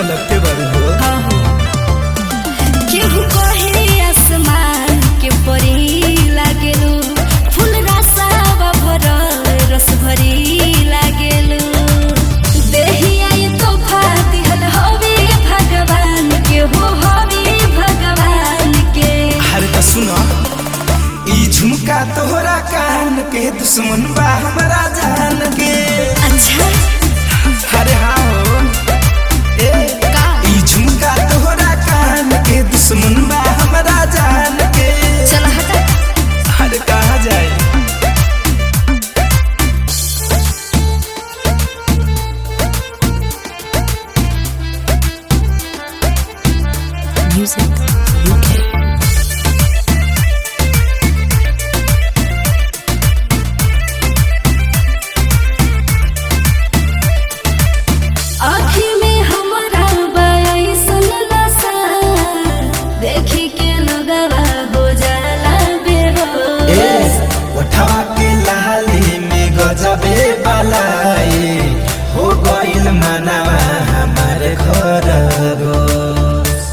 तो लगते बारू हो केहू कहे आसमान के परी लागेलू फूल रसावा भरल रस भरी लागेलू देहिया ये तोहफा दिहल हवे भगवान के हो हवे भगवान के अरे तो सुनो ई झुमका तोहरा कान के दुश्मन बा हमरा जान के अच्छा अरे हाँ हो ए का ई झुमका तोहरा कान के दुश्मन बा हमरा जान के चल हटा अरे कहाँ जाए Music UK. आँखी में हमरा बयासन नशा देखी के लोगवा हो जाला ए बेहोश उठवा के लाली में गजबे बलाई हो गइल मनवा हमार घर रोस।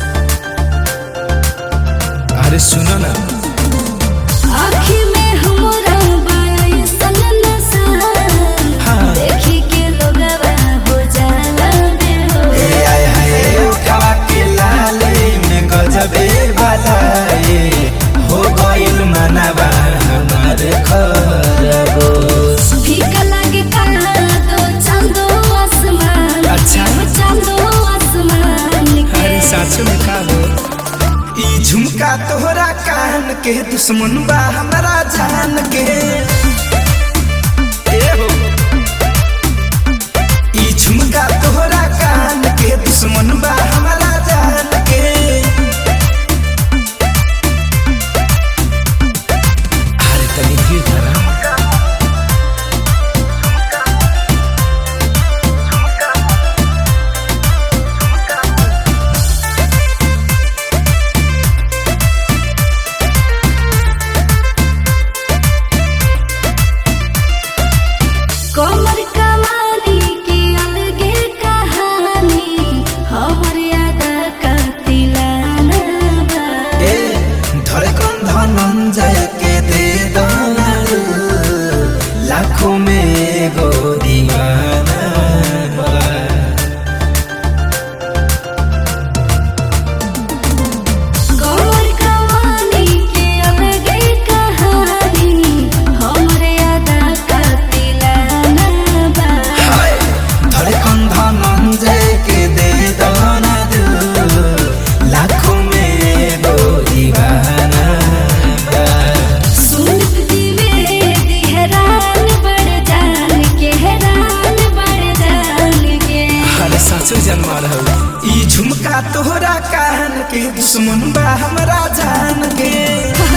अरे सुनो ना आँखी में हमरा बयासन नशा हाँ। देखी के लोगवा हो जाला ए बेहोश आय हाय उठवा के लाली में गजबे बलाई हो गइल मनवा हमार घर रोस। फीका लागे काला तो चांदो आसमान अच्छा। हो चांदो आसमान के अरे साचो में का हो ई झुमका तोहरा कान के दुश्मन बा हमरा जान के ए हो ई झुमका तोहरा कान के दुश्मन बा हमरा जान के अरे तनी धीर धरा कमर कमानी की अलगे कहानी हमर याद कतिलाना बा ए धड़कन धनंजय के दे दनालू लाखों में एगो दीवाना बा। कमर कमानी की अलगे कहानी हमर याद कतिलाना बा हाय, धड़कन धनंजय के दे दनालू लाखों में एगो दीवाना बा। सुनत दिवेदी हैरान बड़ जान के हैरान बड़ जान के अरे सासू जन्मा रहू ई झुमका तोहरा कान के दुश्मन बा हमरा जान के